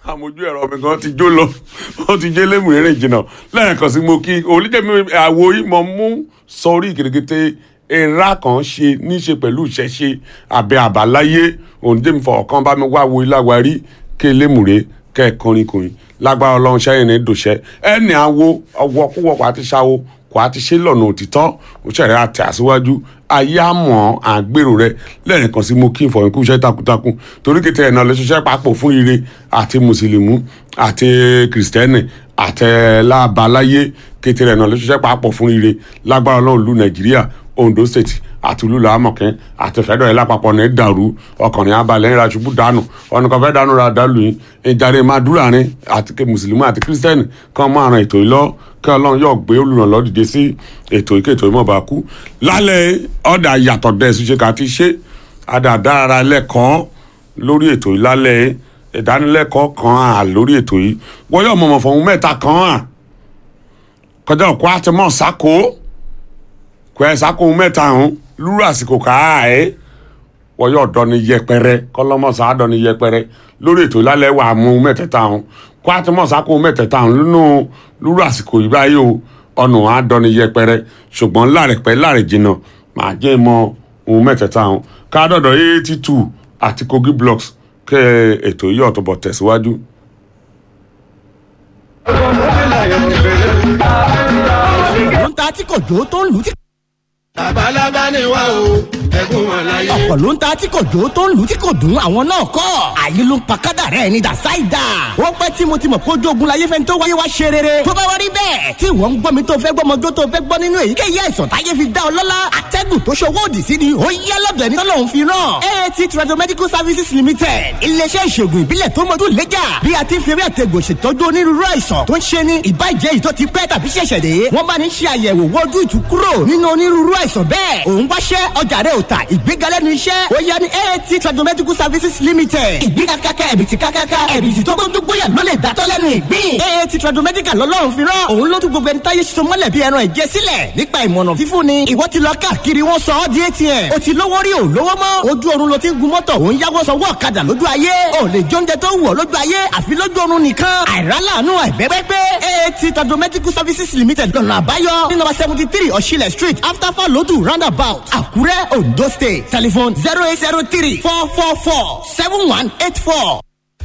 àmójú ẹ̀rọ mi kan ti jó lọ ó ti jẹ́ lémù eré jìnnà lẹ́ẹ̀kan sí mo kí olùjẹ́mi àwo ìmọ̀ mú sọrí kìrìkìtì era kan ṣe níṣe pẹ̀lú ìṣẹ̀ṣe àbẹ̀ àbáláyé òǹdẹ́mi fọ̀ọ̀kan bá mi wá wo iláwarí ké lémùrè kẹ́ẹ̀kọrin kùnrin lágbára ọlọ́run ṣẹ́yìn ní dòṣẹ́ ẹni àwo ọwọ́ kúwọ́ kó àti ṣáwo kó àti ṣe lọ́nà òtítọ́ òṣèré àti àṣíwájú ayé àmọ́ àgbèrò rẹ lẹ́yìn kan sí mo kí n fọyín kú iṣẹ́ takuntakun torí kété ẹ̀ náà lè ṣiṣẹ́ papọ̀ fún ire àti mùsùlùmí àti kìrìsìtẹ́nì àti lábaláyé kété ẹ̀ náà lè ṣiṣẹ́ papọ̀ fún ire lágbára ọlọ́run lu nàìjíríà ondo state àti olúlo amọ̀kẹ́ àti fẹ́dọ̀ ẹ̀ lápapọ̀ ní dàrú ọkùnrin abalẹ̀ ńlá ṣubú dànù ọ̀nà kan fẹ́ dànù ra dàlù yìí ìjàre máa dúró àárín àti mùsùlùmí àti kírísítẹ́nì kan máa ran ètò yìí lọ kí ọlọ́run yóò gbé olùrànlọ́ dìde sí ètò ìké ètò ìmọ̀ bá kú lálẹ́ ọ̀dà yàtọ̀ dẹ́sù ṣe ká ti ṣe àdàdára lẹ́kọ̀ọ́ lórí ètò yìí lálẹ́ ìdánilẹ́kọ̀ọ́ kan à lórí ètò yìí wọ́n yóò mọ̀mọ́ fọ̀hún mẹ́ta kan à kọjá òkú àtẹmọ́ sáko kọ ẹ sáko mẹ́ta ọ̀hún lúrú àsìkò káà ẹ́ wọ́n yóò dọ́ni yẹpẹrẹ kọ́lọ́mọ́sá dọ́ni yẹpẹrẹ lórí ètò ìlálẹ́ wà mú mẹ́tẹ̀ẹ̀ta ọ̀hún kó àtẹmọ́sá kó mẹ́tẹ̀ẹ̀ta ọ̀hún nínú lúrú àsìkò yìí báyìí o ọ̀nà á dọ́ni yẹpẹrẹ ṣùgbọ́n láàrẹ̀pẹ́ láàrẹ̀ jìnnà màá jẹ́ mọ ohun mẹ́tẹ̀ẹ̀ta ọ̀hún káàdọ̀dọ̀ eighty two àti kogi blocks kẹ́ ètò yìí ọ̀tọ̀ bọ̀ tẹ̀síwájú. ló ń ta tí kò jó tó ń lù tí. labalábá ni wá o ẹkún wọn láyé. ọ̀pọ̀ ló ń ta tí kò jó tó ń lù tí kò dùn àwọn náà kọ́. àyè ló ń pa kádàrá ẹni dà sáìdà. ó pẹ́ tí mo ti mọ̀ kójú ogun láyé fẹ́ni tó wáyé wá ṣe rere. tó bá wá rí bẹ́ẹ̀ tí wọ́n ń gbọ́ mi tó fẹ́ gbọ́ ọmọdé tó fẹ́ gbọ́ nínú èyíkéyìí àìsàn táyé fi dá ọ lọ́lá. atẹ́gùn tó ṣòwò òdì sí ni ó yẹ lọ́dọ̀ ẹni tọ́lọ́hún fi rán. aat tradomedical services limited iléeṣẹ́ ìṣègùn ìbílẹ̀ tó mọ́jú lẹ́jà bí a ti fi eré àtẹ̀gùn ṣètọ́jú onírúurú àìsàn tó ń ṣe ní ìbàjẹ́ yìí tó ti pẹ́ tàbí ṣẹ̀ṣẹ̀ dé. wọ́n bá ní ṣe àyẹ̀wò wojú ìtúkúrò nínú onírúurú àìsàn bẹ́ẹ̀. òun wáṣẹ́ ọjà rẹ̀ ò ta ìgbéga lẹ́nu iṣẹ́. ó yẹ ní aat tradomedical services limited. ìgbéga kákà ẹ̀bìtì kákáká ẹ̀bìtì tó gbójú gbóyà ló lè dátọ́ lẹ́nu ìgbín. aat tradomedical lọ́lọ́run fi rán. òun ló tún gbogbo ẹni táyé ṣiṣẹ́ mọ́lẹ̀ bí ẹran ẹ̀jẹ̀ sílẹ̀ nípa ìmọ̀nà fífún ni. ìwọ ti lọ káàkiri wọn sọ ọ́ di atm. o ti lówó rí o lówó mọ́. ojú oorun ló ti ń gun mọ́tò òun yáwó sanwó ọ̀kadà lójú ayé. o lè jẹ oúnjẹ tó wù ọ́ lójú ayé àfi lójú oorun nìkan. àìrálànú àìbẹ́gbẹ́gbẹ́. aat tradomedical services limited lọ́nà àbáyọ. ní nọ́mbà seventy three ọ̀ṣilẹ̀ street after falodu roundabout àkúrẹ́ ondo state telephone zero eight zero three four four four seven one eight four.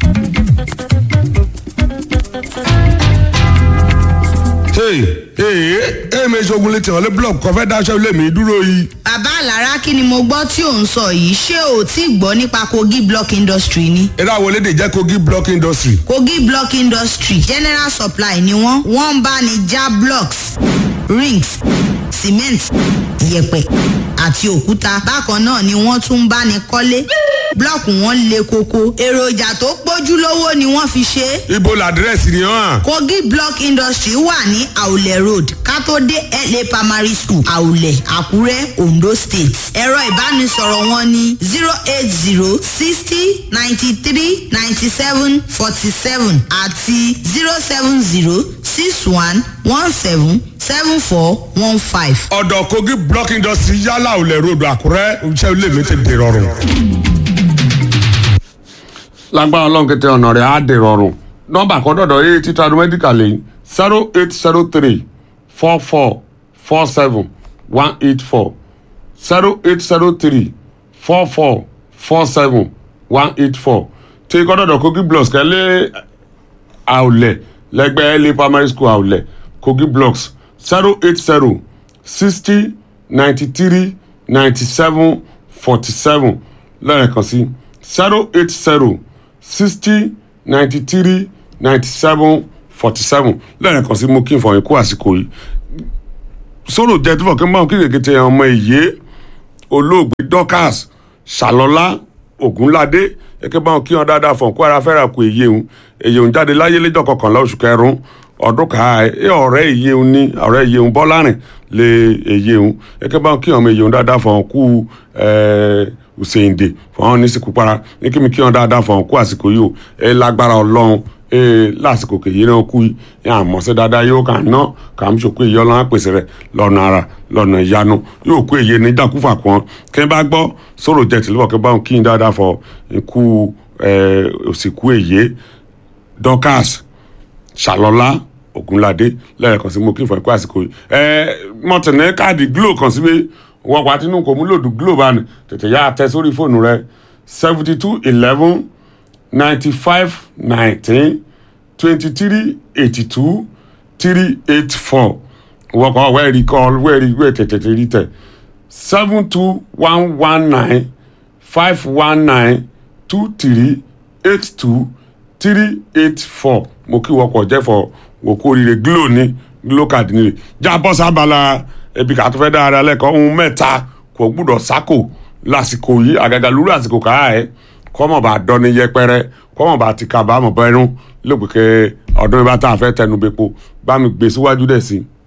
hey hey èmi ìṣògùn lè tẹ̀ wọ́n lé blọọkù kan fẹ́ dáṣẹ́ ilé mi dúró yìí. bàbá àlàrá kí ni mo gbọ́ tí ò ń sọ yìí ṣé o ti gbọ́ nípa kogi block industry ni. eré àwọn elédè jẹ́ kogi block industry. kogi block industry general supply ni wọ́n wọ́n ń bá ní já blocks rings cement yẹ̀pẹ̀ àti òkúta bákan náà ni wọ́n tún ń bá ní kọ́lé blọọkù wọn le koko èròjà tó pójú lówó ni wọ́n fi ṣe é ibo làdírẹ́sì ni hàn. kogi block industry wà ní àwùlẹ̀ road kátó dé la primary school àwùlẹ̀ àkúrẹ́ ondo state ẹ̀rọ ìbánisọ̀rọ̀ wọn ní zero eight zero sixty ninety three ninety seven forty seven àti zero seven zero six one one seven seven four one five. ọ̀dọ̀ kogi block industry yálà ò lè ròdò àkúrẹ́ iṣẹ́ ilé mi ti dèrò rùn. lágbára ọlọ́run kété ọ̀nà rẹ̀ á dè rọrùn nọ́mbà kan dọ̀dọ̀ eight títà medical lẹ́yìn zero eight zero three four four four seven one eight four zero eight zero three four four four seven one eight four tí kọ́ dọ̀dọ̀ kogi blocks kẹ́lẹ́ àwùlẹ̀ lẹ́gbẹ́ la primary school àwùlẹ̀ kogi blocks zero eight zero sixty ninety three ninety seven forty seven lẹ́ẹ̀kan sí zero eight zero sixty ninety three ninety seven forty seven lẹ́ẹ̀kan sí mo kí n fọyín kú àsìkò yìí sọ̀rọ̀ jẹ́ tí fọ̀kẹ́ máa ń kíkèké tẹ ọmọ ìyé olóògbé dorcas ṣàlọ́lá ògúnládé ẹ̀kẹ́ báwọn kí wọn dáadáa fọ̀n kó ara fẹ́ra kó èyí òun èyí òun jáde láyé lẹ́jọ́ kọkànlá oṣù kẹrùn ọdún ká ẹ ọ̀rẹ́ èyí òun ní ọ̀rẹ́ èyí òun bọ́lárìn lé èyí òun ẹ̀kẹ́ báwọn kí wọn èyí òun dáadáa fọ̀n kú ọ̀sẹ̀yìndè fọ̀n ní sìkú para ní kí mi kí wọn dáadáa fọ̀n kú àsìkò yìí o ẹ lágbára ọlọ́run ee lásìkò kèyí náà kú yìí àmọ́ sí dáadáa yóò kà ná kà ń ṣòkó èyí ọlọ́run àpèsè rẹ̀ lọ́nà ara lọ́nà ìyanu yóò kó èyí ní dàkúfà kan kí n bá gbọ́ sọ̀rọ̀ jẹ́ tìlúbọ̀ kí n bá wọn kí n dáadáa fọ ikú òsìkú èyí dorcas ṣàlọ́lá ògúnládé lẹ́ẹ̀kan sí mo kí fún ẹ̀kọ́ àsìkò yìí ẹ mọ̀tẹ̀nẹ́ káàdì glo kan sí pé wọ́n pa tinú kò mú lòdù glo bá ní tètè yá tẹ sórí fóònù rẹ seventy two eleven ninety five nineteen twenty three eighty two three eight four wọ́n kọ́ wẹ́ẹ̀rí kọ́ wẹ́ẹ̀rí wẹ́ẹ̀ tètè rí tẹ̀ seven two one one nine five one nine two three eight two three eight four mo kí wọ́pọ̀ jẹ́fọ̀ wò kó rire glo ní glo card nílé já bọ́ sábàlá ebi kà tó fẹ́ dára lẹ́kọ̀ọ́ ohun mẹ́ta kò gbúdọ̀ sákò lásìkò yìí àgàgà lúrú àsìkò káà ẹ̀ kọ́mọ̀ bá dọ́ni yẹpẹrẹ kọ́mọ̀ bá ti kábàámọ̀ bẹ́rún lóògbé kẹ́ ọdún ibà tá a fẹ́ tẹnu bẹ́pọ̀ bá mi gbé síwájú dẹ̀ sí i.